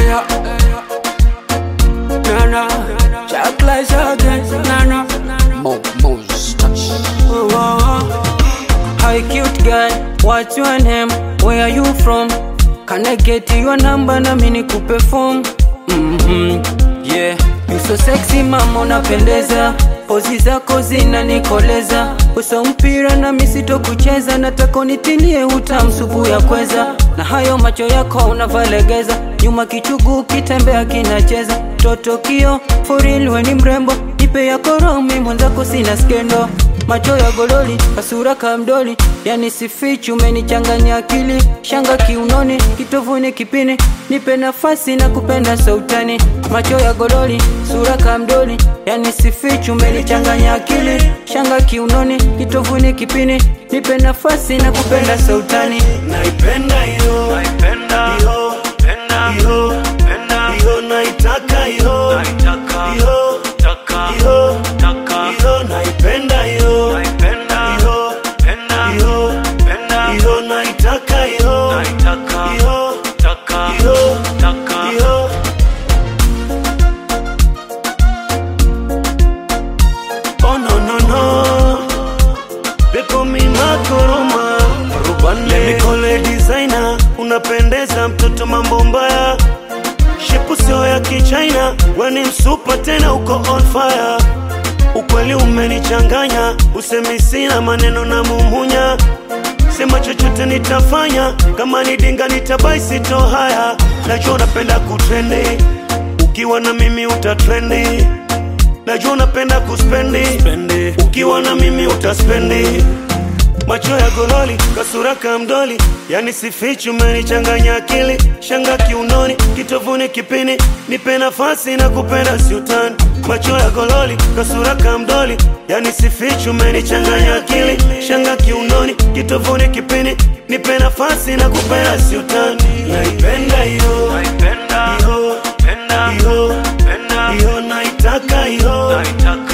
Eyo, eyo. Nana, Jack Lies again, Nana. Mo, Mo's touch. Oh, oh, oh. Hi, cute guy, what's your name? Where are you from? Can I get your number na mimi nikupe form? Mhm, yeah. You so sexy mama, unapendeza. Pozi zako zinanikoleza. Uso mpira na misito kucheza, nataka unitilie utamu supu ya kweza. Na hayo macho yako unavalegeza, nyuma kichugu kitembea kinacheza. Toto kio, for real we ni mrembo, nipe yako roho, mimi mwenzako sina skendo macho ya gololi, kasura kamdoli, yani sifichi, umenichanganya akili, shanga kiunoni, kitovuni kipini, nipe nafasi na kupenda sautani. Macho ya gololi, sura kamdoli, yani sifichi, umenichanganya akili, shanga kiunoni, kitovuni kipini, nipe nafasi na kupenda sautani. naipenda hiyo Naipenda, hiyo penda, hiyo penda, hiyo naitaka hiyo naitaka, hiyo taka, hiyo taka, hiyo naipenda hiyo naipenda, hiyo penda, hiyo penda, hiyo naitaka hiyo naitaka, hiyo taka, hiyo taka, hiyo Oh no no no They call me Makoroma Rubane Let me call a designer Unapendeza mtoto mambo mbaya Shepu sio ya kichina We ni msupa tena uko on fire Ukweli umenichanganya Usemi sina maneno na mumunya Sema chochote nitafanya Kama ni dinga nitabai sito haya Najua unapenda kutrendi Ukiwa na mimi utatrendi Najua unapenda kuspendi Ukiwa na mimi utaspendi Macho ya gololi, kasura kamdoli Yani sifichi umenichanganya akili Shanga kiunoni, kitovuni kipini Nipe nafasi na kupenda siutani Macho ya gololi, kasura kamdoli Yani sifichi umenichanganya akili Shanga kiunoni, kitovuni kipini Nipe nafasi na kupenda siutani Naipenda hiyo naipenda, Hiyo, penda, hiyo, penda, hiyo naitaka hiyo naitaka,